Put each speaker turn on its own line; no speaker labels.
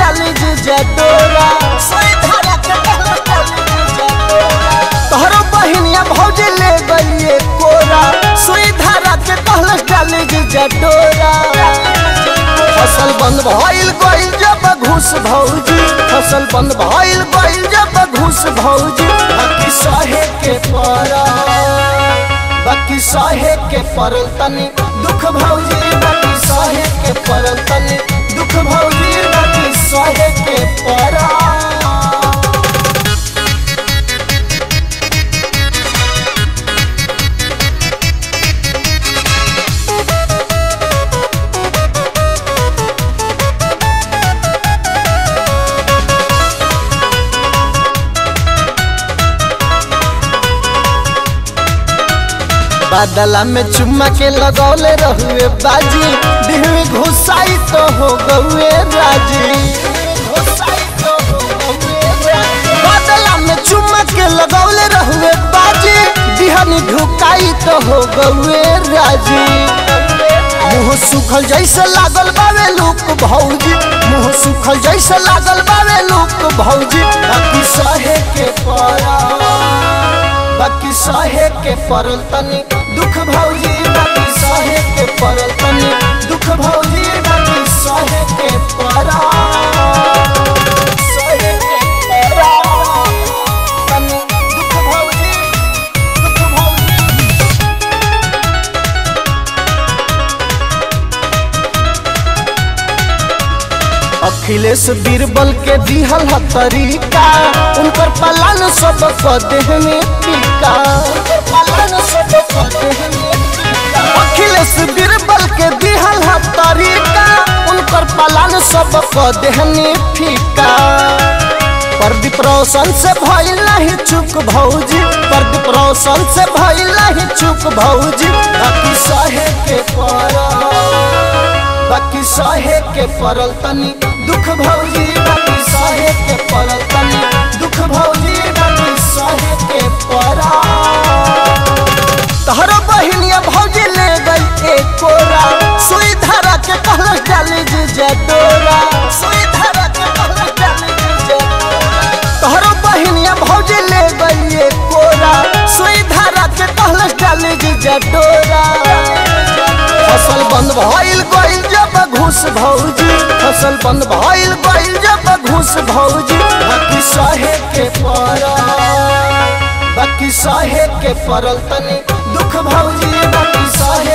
डाली जीजा डोरा सुई धरा के कहलस डाली जीजा डोरा तोहरो बहिनिया भौजी ले गइए कोरा सुई धरा के कहलस डाली जीजा डोरा फसल बंद भइल गइल जब घुस भौजी फसल बंद भइल गइल जब घुस भौजी बाकी सहे के पड़ा बाकी सहे के पड़ल तनी दुख भौजी बाकी सहे के पड़ल तनी दुख भौजी बाकी सहे के पड़ा बादला में चुम्मा के लगौले रहुए बाजी दिल में घुसाई तो हो गए राजी घुसाई तो हो गए राजी। बादला में चुम्मा के लगौले रहुए बाजी दिहनी ढुकाई तो हो गए राजी मुंह सुखल जैसे लागल बावे लूक भौजी मुंह सुखल जैसे लागल बावे लूक भौजी बाकी सहे के पड़ा बाकी सहे के पड़ल तनी दुख भौजी बाकी सहे के पड़ल तनी दुख भौजी बाकी सहे के पड़ा सहे के पड़ा तनी दुख भौजी दुख भौजी अखिलेश बीरबल के दिहल ह तरीका उनकर पलान सब क देहने टीका पलान सब क देहने टीका। अखिलेश बीरबल के दिहल ह तरीका उनकर पलान सब क देहने फीका प्रदीप रोशन से भइल नहीं चुप भौजी प्रदीप रोशन से भइल नहीं चुप भौजी बाकी सहे के पड़ा बाकी सहे के पड़ल तनी दुख भौजी बाकी सहे के पड़ल तनी दुख भौजी बाकी सहे के पड़ा तहरो बहिनिया भौजी ले गई एक कोरा सुई धरा के कहलस डाली जीजा डोरा सुई धरा के कहलस डाली जीजा डोरा तहरो बहिनिया भौजी ले गई एक कोरा सुई धरा के कहलस डाली जीजा डोरा फसल बंद भइल गइल जब घुस भौजी फसल बंद भइल गइल जब घुस भौजी बाकी सहे के पड़ा बाकी सहे के पड़ल तनी दुख भौजी बाकी सहे